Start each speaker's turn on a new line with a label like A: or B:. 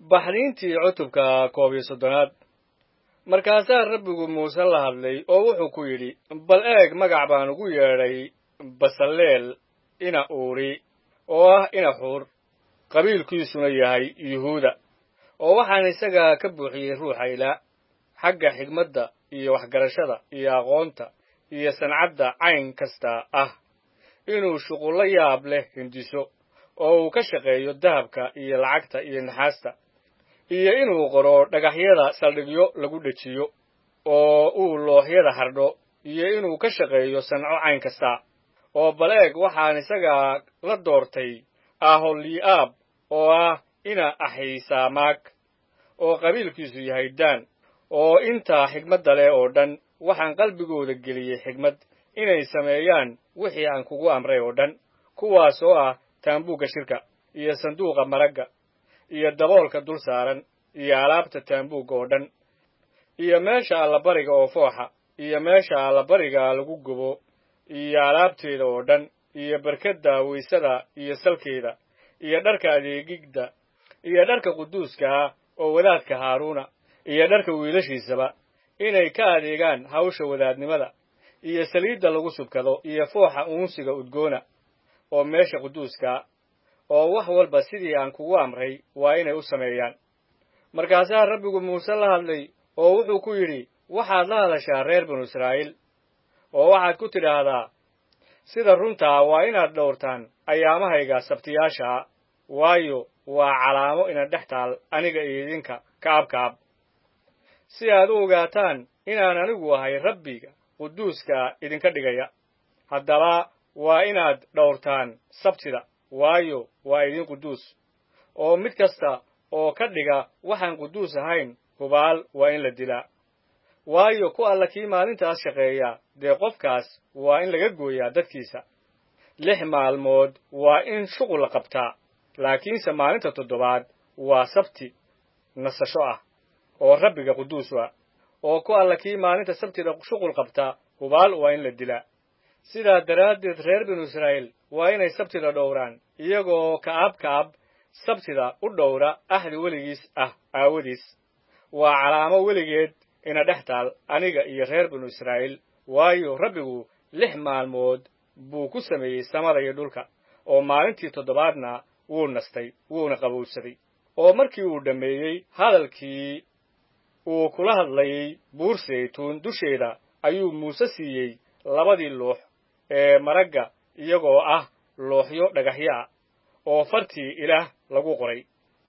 A: baxniintii cutubka koob iyo soddonaad markaasaa rabbigu muuse la hadlay oo wuxuu ku yidhi bal eeg magac baan ugu yeedhay basaleel ina uuri oo ah ina xuur qabiilkiisuna yahay yuhuuda oo waxaan isaga ka buuxiyey ruuxa ilaa xagga xigmadda iyo waxgarashada iyo aqoonta iyo sancadda cayn kasta ah inuu shuqullo yaab leh hindiso oo uu ka shaqeeyo dahabka iyo lacagta iyo naxaasta iyo inuu qoro dhagaxyada saldhigyo lagu dhejiyo oo uu looxyada hardho iyo inuu ka shaqeeyo sanco cayn kasta oo bal eeg waxaan isaga la doortay aholi'aab oo ah ina axiisaamaag oo qabiilkiisu yahay daan oo intaa xigmadda leh oo dhan waxaan qalbigooda geliyey xigmad inay sameeyaan wixii aan kugu amray oo dhan kuwaas oo ah taambuugga shirka iyo sanduuqa maragga iyo daboolka dul saaran iyo alaabta taambuugga oo dhan iyo meesha allabariga oo fooxa iyo meesha allabariga lagu gubo iyo alaabteeda oo dhan iyo barkadda waysada iyo salkeeda iyo dharka adeegidda iyo dharka quduuskaha oo wadaadka haaruuna iyo dharka wiilashiisaba inay ka adeegaan hawsha wadaadnimada iyo saliidda lagu subkado iyo fooxa uunsiga udgoona oo meesha quduuskaa oo wax walba sidii aan kugu amray waa inay u sameeyaan markaasaa rabbigu muuse la hadlay oo wuxuu ku yidhi waxaad la hadashaa reer binu israa'iil oo waxaad ku tidhaahdaa sida runtaa waa inaad dhowrtaan ayaamahayga sabtiyaashaa waayo waa calaamo ina dhex taal aniga iyo idinka kaab kaab si aad u ogaataan inaan anigu ahay rabbiga quduuska idinka dhigaya haddaba waa inaad dhowrtaan sabtida waayo waa idin quduus oo mid kasta oo ka dhiga waxaan quduus ahayn hubaal waa in la dilaa waayo ku alla kii maalintaas shaqeeya dee qofkaas waa in laga gooyaa dadkiisa lix maalmood waa in shuqul la qabtaa laakiinse maalinta toddobaad waa sabti nasasho ah oo rabbiga quduus ah oo ku alla kii maalinta sabtida shuqul qabtaa hubaal waa in la dilaa sidaa daraaddeed reer binu israa'iil waa inay sabtida dhowraan iyagoo ka'ab ka'ab sabtida u dhowra axdi weligiis ah aawadiis waa calaamo weligeed ina dhex taal aniga iyo reer binu israa'iil waayo rabbigu lix maalmood buu ku sameeyey samada iyo dhulka oo maalintii toddobaadna wuu nastay wuuna qabowsaday oo markii uu dhammeeyey hadalkii uu kula hadlayey buur saytuun dusheeda ayuu muuse siiyey labadii luux ee maragga iyagoo ah looxyo dhagaxyo ah oo fartii ilaah lagu qoray